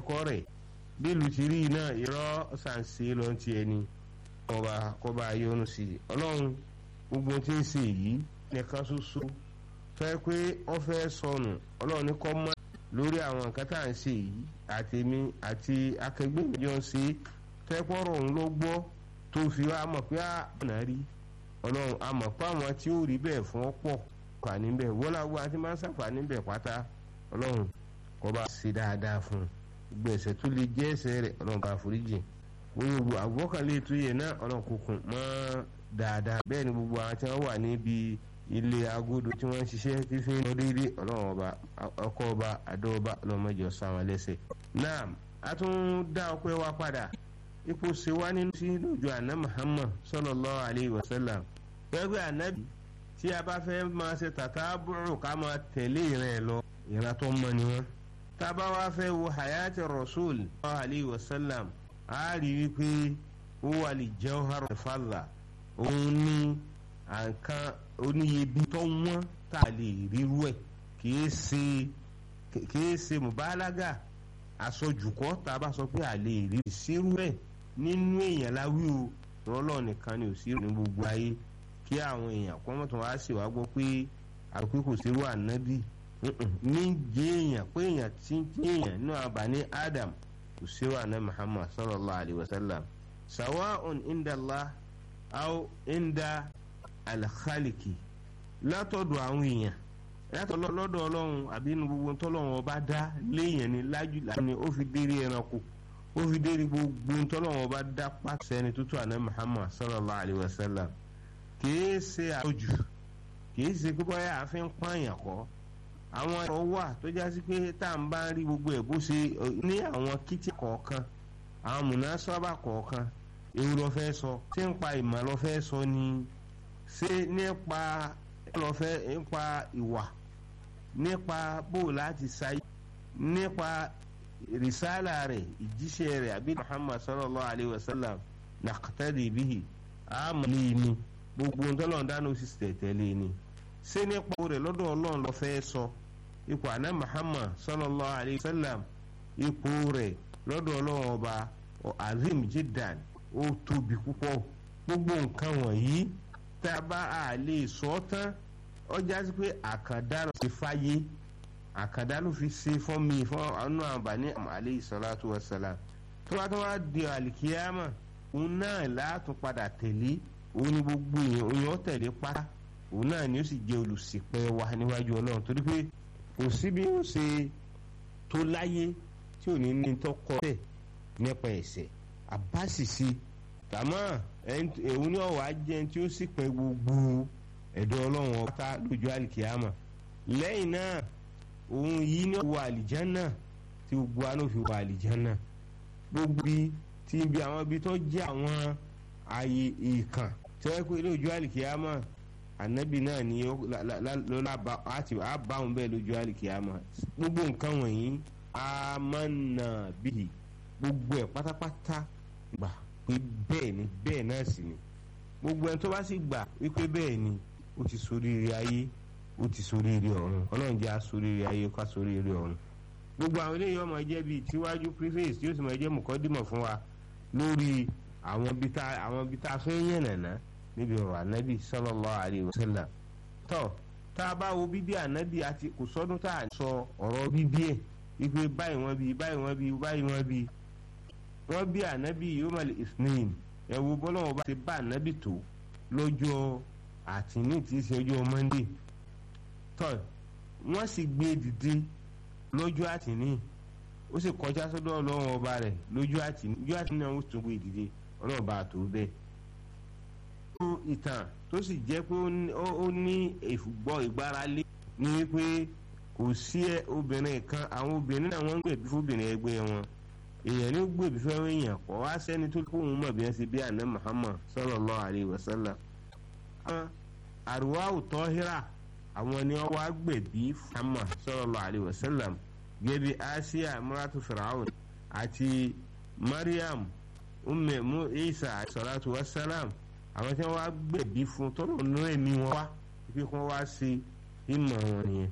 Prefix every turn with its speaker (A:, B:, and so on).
A: kọ́ rẹ̀ bí ìlú ti rí náà irọ́ ṣàǹṣe ló ń ti ẹni ọba kọba yọnu sí i ọlọ́run gbogbo tí ń ṣe yìí nìkan ṣoṣo fẹ́ pé wọ́n fẹ́ sọnù ọlọ́run ní kọ́ mọ́ lórí àwọn nǹkan tá à ń ṣe yìí àtèmi àti akẹgbẹ́ mi jọ ń ṣe tẹ́pọ̀rọ̀ òun ló gbọ́ tó fi wá mọ̀ pé àná rí ọlọ́run a mọ̀ pé àwọn tí ó rí bẹ́ẹ̀ fún ọ pọ̀ fàní bẹ́ẹ̀ wọ́n lágbo àti máa ń ṣàǹfààní bẹ́ẹ̀ pátá ọlọ́run kó bá ṣe dáadáa fún un gbogbo ẹ̀ṣẹ̀ tó lè jẹ́ ẹ̀ṣẹ̀ rẹ̀ ọlọ́run bá foríjì gbogbo àgbọ́kànlé tó yẹ náà ọlọ́run kòkùn mọ́ dáadáa bẹ́ẹ̀ ni gbogbo àwọn tí wọ́n wà níbi ilé agodo tí wọ́n ń ṣiṣẹ́ tí fi ń lọ déédéé ọlọ́run ọba ọkọ ọba àdó ọba ọlọ́mọdé ọ̀sán àwọn ẹlẹ́sẹ̀ náà a tún dá ọpẹ́ wa padà ipò ṣe wá nínú sí lójú àná Muhammad sallallahu alayhi wa sallam gbẹgbẹ ànábì tí a bá fẹ́ máa ṣe tàtà búrò ká máa tẹ̀lé ìrìn ẹ̀ lọ ìran tó mọ ni wọn. tá a bá wá fẹ́ wo hayati rasul sallallahu alayhi wa sallam a rí wípé ó wà lè jawhar fàlà òun ní àǹkan oníyebi tó wọ́n tá a lè ríru ẹ̀ kìí ṣe kìí ṣe mùbálágà àsọjùkọ́ tá a bá sọ pé a lè rí ìṣirú ẹ̀ nínú èèyàn láwí o rọlọ́ nìkan ni ò sí ní gbogbo ayé kí àwọn èèyàn kọ́ mọ́tò wá sí wá gbọ́ pé àpé kò sí irú ànábì ní jẹ́ èèyàn pé èèyàn tí ń jẹ́ èèyàn nínú àbáni Adam kò sí irú ànábì Muhammad sallallahu alayhi wa sallam sawa'un inda Allah aw inda al-khaliqi látọ̀dọ̀ àwọn èèyàn yàtọ̀ lọ́dọ̀ ọlọ́run àbí inú gbogbo tọ́lọ́run ọba dá léèyàn ní lájú láàánú ó fi dérí ẹranko ó fi dérí gbogbo tọ́lọ́run ọba dá pàṣẹ ẹni tútù àná Muhammad sallallahu alayhi wa sallam kìí ṣe àtọ́jù kìí ṣe pé bóyá àfin pààyàn kọ́ àwọn ọ̀rọ̀ wà tó já sí pé tá à ń bá rí gbogbo ẹ̀ bó ṣe ní àwọn kìtì kọ̀ọ̀kan àwọn múnásọ́bà kọ̀ọ̀kan èwo ló fẹ́ sọ ṣé ń pa ìmọ̀ ló fẹ́ sọ ni ṣé nípa ló fẹ́ nípa ìwà nípa bó láti ṣayé nípa rìsálà rẹ̀ ìjíṣẹ́ rẹ̀ àbí Muhammad sallallahu alayhi wa sallam nàkàtàdé bíi àmàlẹ́ ni gbogbo ntọ́lọ́run dáná sì tẹ̀tẹ̀lé ni ṣé nípa rẹ̀ lọ́dọ̀ ọlọ́run ló fẹ́ sọ ipò àná Muhammad sallallahu alayhi wa sallam ipò rẹ̀ lọ́dọ̀ ọlọ́run ọba azim jiddan ó tóbi púpọ̀ gbogbo nǹkan wọ̀nyí tá a bá a lè sọ tán ọjà sí pé àkàndá ló fi fáyé àkàndá ló fi ṣe fún mi fún ọ̀nà àǹbáni alayhi salatu wa salam tó bá tó wá di àlìkíyàmà òun náà látún padà tẹ̀lé òun ni gbogbo èèyàn tẹ̀lé pátá òun náà ni ó sì jẹ́ olùṣìpẹ̀ wa níwájú ọlọ́run torí pé kò sí bí ó ṣe tó láyé tí ò ní ní tọkọ tẹ̀ nípa ẹ̀ṣẹ̀ àbáṣìṣe tàmọ́ òun ni ọ̀wá jẹ́ tí ó sì pẹ́ gbogbo ẹ̀dọ́ ọlọ́run ọ̀tá lójú àlìkíyàmà lẹ́yìn náà òun yìí ní wọ àlìjánà tí gbogbo àná fi wọ àlìjánà gbogbo bí tí ibi àwọn ibi tó jẹ́ àwọn ààyè ìkàn tí wọ́n pè lójú àlìkíyàmà ànábì náà ni lọ́la àbáwọn bẹ́ẹ̀ lójú àlìkíyàmà gbogbo nǹkan wọ̀nyí amánà bíi gbogbo ẹ̀ pátápátá gbà pé bẹ́ẹ̀ ni bẹ́ẹ̀ náà sì ni gbogbo ẹni tó bá sì gbà wípé bẹ́ẹ̀ ni ó ti ṣoríire ayé ó ti ṣoríire ọ̀run ọlọ́run jẹ́ aṣoríire ayé ká ṣoríire ọ̀run gbogbo àwọn eléyìí ọmọ jẹ́ bíi tíwájú preface tí ó sì máa jẹ́ mọ̀kọ́dìmọ̀ fún wa lórí àwọn ibi tá àwọn ibi tá a fẹ́ yẹn nàná níbi ọ̀rọ̀ ànábì sallallahu alaihi wasallam tó tá a bá wo bíbí ànábì àti kò sọ́dún tá a sọ ọ̀rọ̀ bíbí ẹ̀ wípé báyìí wọ́n bí báyìí wọ́n bí báyìí wọ́n bí wọ́n bí ànábì yomal isnin ẹ wo bọ́lọ́wọ́ bá ti bá ànábì tó lọ́jọ́ àtìní tí í ṣe ọjọ́ monday tó wọ́n sì gbé dìde lọ́jọ́ àtìní ó sì kọjá sọ́dọ̀ ọlọ́run ọba rẹ̀ lójú àtìní lójú àtìní náà ó tún gbé dìde ọlọ́run bá tó bẹ́ẹ̀. nínú ìtàn tó sì jẹ́ pé ó ní ìfúgbọ́ ìgbáralé ní wípé kò sí obìnrin kan àwọn obìnrin náà wọ́n ń gbèbí fóbìnrin ẹgbẹ́ wọn èèyàn ní gbèbí fẹ́ èèyàn kọ́ wá sẹ́ni tó kóhun mọ̀ bí wọ́n ṣe bí àná Muhammad sallallahu alaihi wasallam. àwọn àrùwá òtọ́ híra àwọn ni wọ́n wá gbèbí Muhammad sallallahu alaihi wasallam gẹ́bí Asiya muratu Fir'aun àti Maryam umme mu Isa salatu wassalam àwọn tí wọ́n wá gbèbí fún tọ́lọ̀ nínú ẹ̀mí wọn wá pé kí wọ́n wá ṣe ìmọ̀ wọn nìyẹn